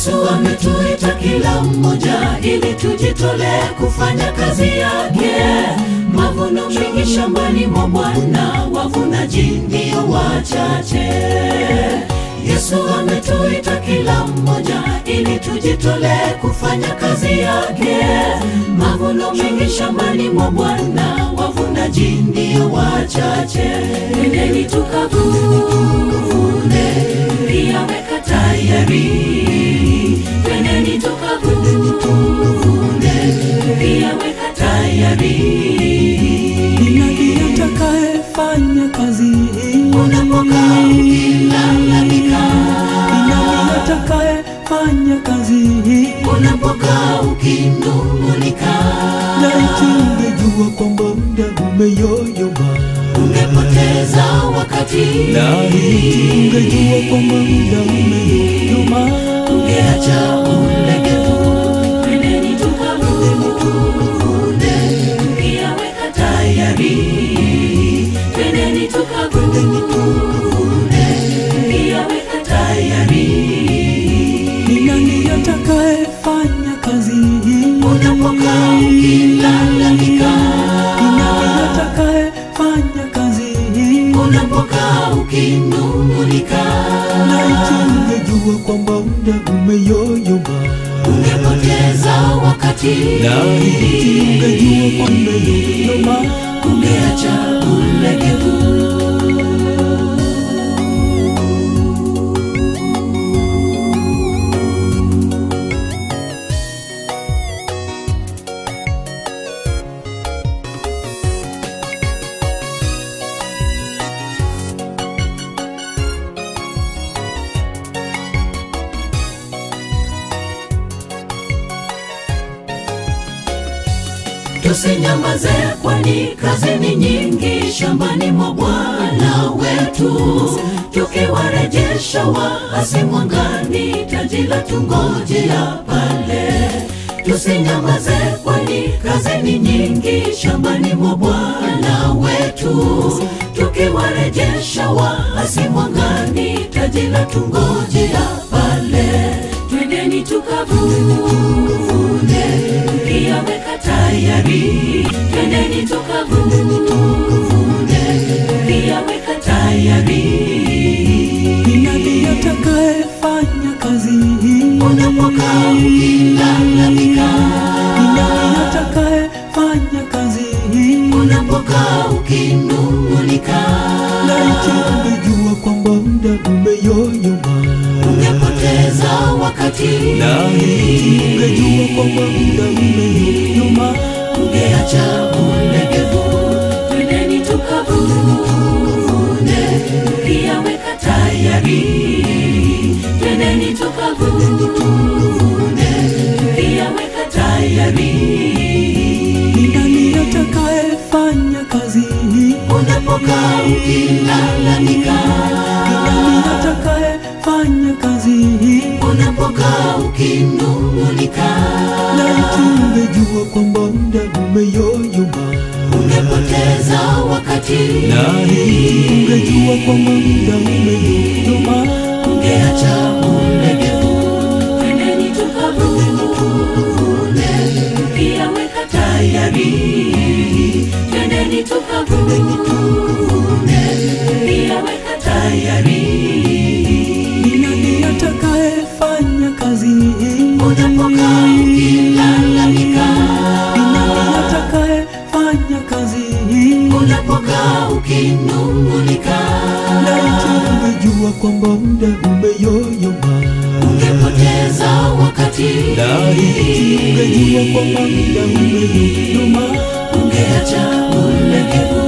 Yesu ametuita kila mmoja ili tujitolee kufanya kazi yake. Mavuno mengi shambani mwa Bwana, wavunaji ndio wachache. Yesu ametuita kila mmoja ili tujitolee kufanya kazi yake. Mavuno mengi shambani mwa Bwana, wavunaji ndio wachache. Nendeni tukavune, pia weka tayari. Twendeni tukavune, pia weka tayari. Ni nani atakayefanya kazi hii? Unapokaa ukilalamika, Ni nani atakayefanya kazi hii? unapokaa ukinung'unika, Laiti ungejua kwamba muda umeyoyoma, ungepoteza wakati, laiti ungejua kwamba muda umeyoyoma, ungeacha ulegevu. Twendeni tukavune, pia weka tayari. Twendeni tukavune, pia weka tayari. Ni nani atakayefanya kazi hii? Unapokaa ukilalamika, Ni nani atakayefanya kazi hii? unapokaa ukinung'unika, Laiti ungejua kwamba muda umeyoyoma, ungepoteza wakati, laiti ungejua kwamba umeyoyoma, ungeacha ulegevu. Tusinyamaze, kwani kazi ni nyingi shambani mwa Bwana wetu, tukiwarejesha waasi mwangani, taji la tungojea pale. Tusinyamaze, kwani kazi ni nyingi shambani mwa Bwana wetu, tukiwarejesha waasi mwangani, taji la tungojea pale. Twendeni tukavune, pia weka tayari. Twendeni tukavune, pia weka tayari. Ni nani atakayefanya kazi hii? Unapokaa ukilalamika, Ni nani atakayefanya kazi hii? unapokaa ukinung'unika, Laiti ungejua kwamba muda umeyoyoma, ungepoteza wakati, laiti ungejua kwamba muda umeyoyoma, ungeacha ulegevu. Twendeni tukavune, pia weka tayari. Twendeni tukavune, pia weka tayari. ni nani atakayefanya kazi hii? Unapokaa ukilalamika, Ni nani atakayefanya kazi hii? unapokaa ukinung'unika, Laiti ungejua kwamba muda umeyoyoma, ungepoteza wakati, laiti ungejua kwamba muda umeyoyoma, ungeacha ulegevu. Twendeni tukavune, pia weka tayari. Twendeni tukavune, pia weka tayari. ni nani atakayefanya kazi hii? Unapokaa ukilalamika, Ni nani atakayefanya kazi hii? unapokaa ukinung'unika, Laiti ungejua kwamba muda umeyoyoma, ungepoteza wakati, laiti ungejua kwamba muda umeyoyoma, ungeacha ulegevu.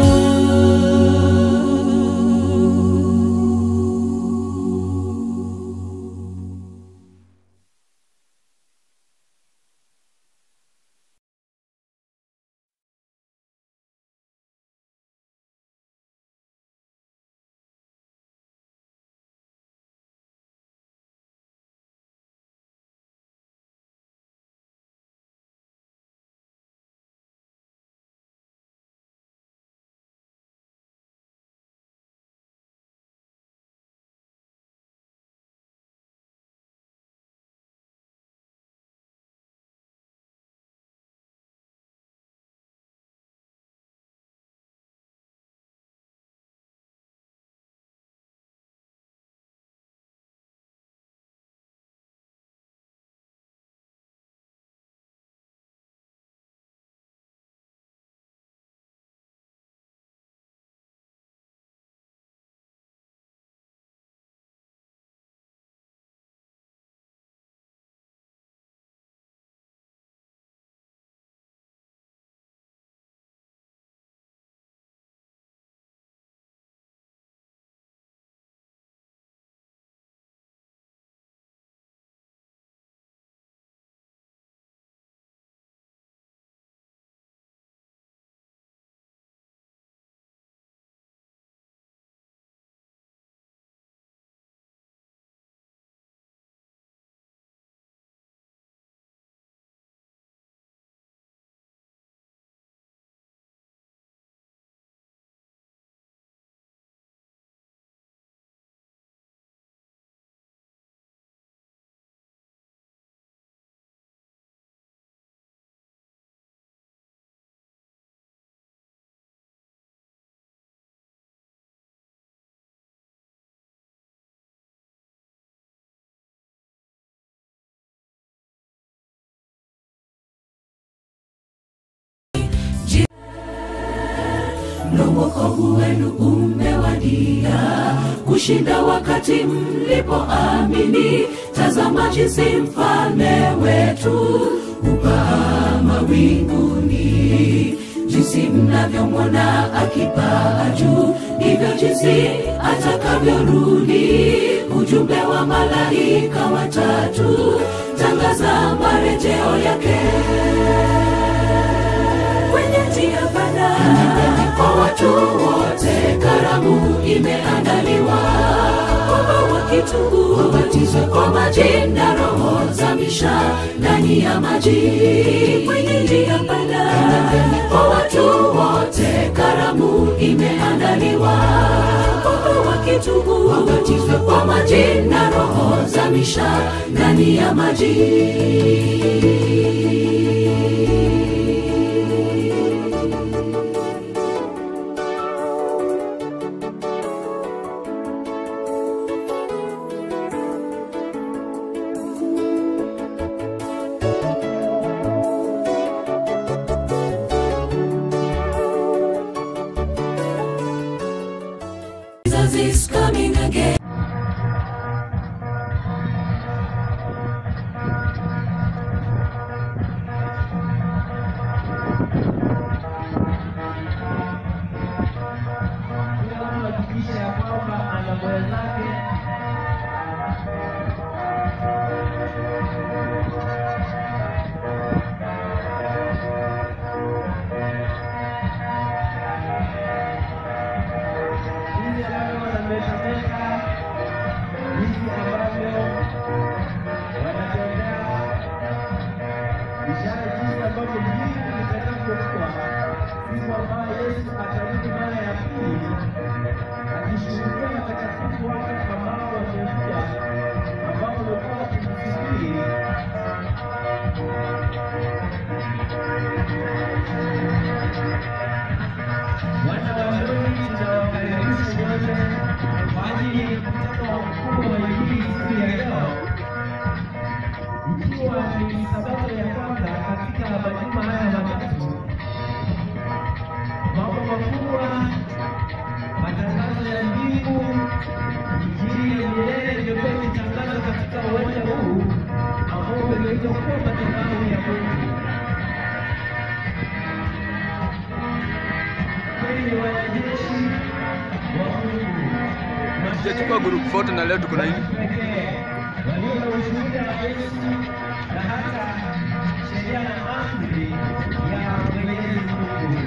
ndo wokovu wenu umewadia kushinda wakati mlipoamini tazama jinsi mfalme wetu upaa mawinguni jinsi mnavyomwona akipaa juu ndivyo jinsi atakavyorudi ujumbe wa malaika watatu tangaza marejeo yake kwenye njia pana kwa watu wote karamu imeandaliwa kwamba wakitubu wabatizwe kwa maji na roho za misha ndani ya maji kwenye njia pana kwa watu wote karamu imeandaliwa kwamba wakitubu wabatizwe kwa maji na roho za misha ndani ya maji Jesus is coming again. kila mtu hakikisha ya kwamba ana mwenzake jinsi ambavyo wanametameta jinsi ambavyo wanatembea ishara jinsi ambavyo mbingu litakavyokuwa siku ambayo yesu atarudi mara ya pili akishuhudia watakatifu wake ambao wamekuja ambao wamekuwa wakimsubiri wana wa Mungu tunawakaribisha wote kwa ajili ya mkutano mkubwa wa Injili siku ya leo, ikiwa ni sabato ya kwanza katika majuma haya matatu. Mambo makubwa, matangazo ya mbingu, Injili ya milele iliyokuwa ikitangazwa katika uwanja huu ambao umegeuzwa kuwa madhabahu ya Mungu. Kweli ni wanajeshi wa Mungu. Sijachukua group photo na leo tuko na hili. pekee walio na ushuhuda wa Yesu na hata sheria na amri ya Mwenyezi Mungu.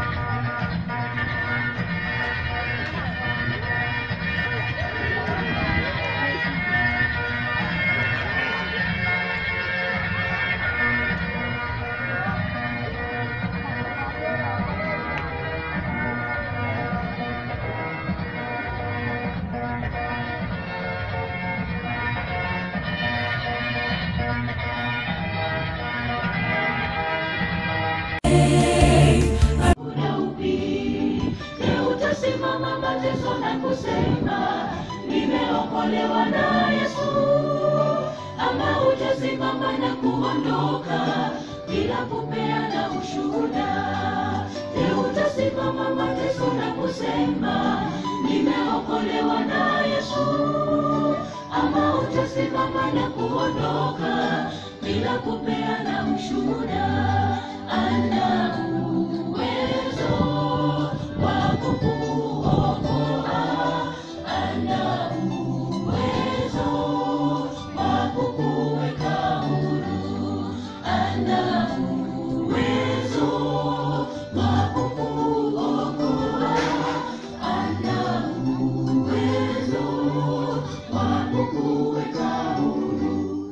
Leo utasimama mateso na kusema nimeokolewa na Yesu, ama utasimama na kuondoka bila kupeana ushuhuda. Leo utasimama mateso na kusema nimeokolewa na Yesu, ama utasimama na kuondoka bila kupeana ushuhuda. Ana uwezo wa kukuokoa, ana uwezo wa kukuweka huru, ana uwezo wa kukuokoa, ana uwezo wa kukuweka huru.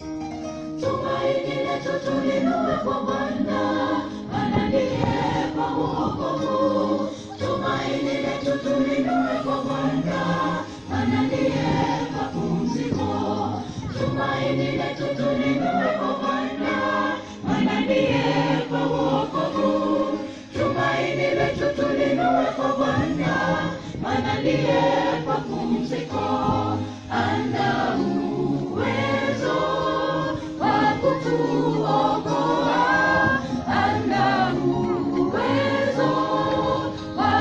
Tumaini letu tulinue kwa Bwana, maana ndiye kwa wokovu. Tumaini letu tulinue kwa Bwana, maana ndiye kwa pumziko. Tumaini letu tulinue kwa Bwana, maana ndiye kwa wokovu. Tumaini letu tulinue kwa Bwana, maana ndiye kwa pumziko. Ana uwezo wa kukuokoa, ana uwezo wa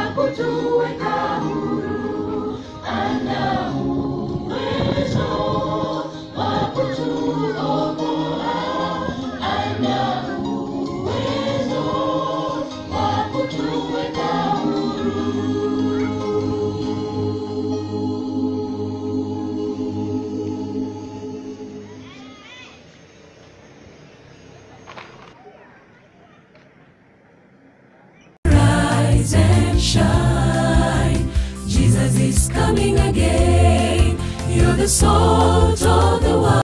is coming again. You're the salt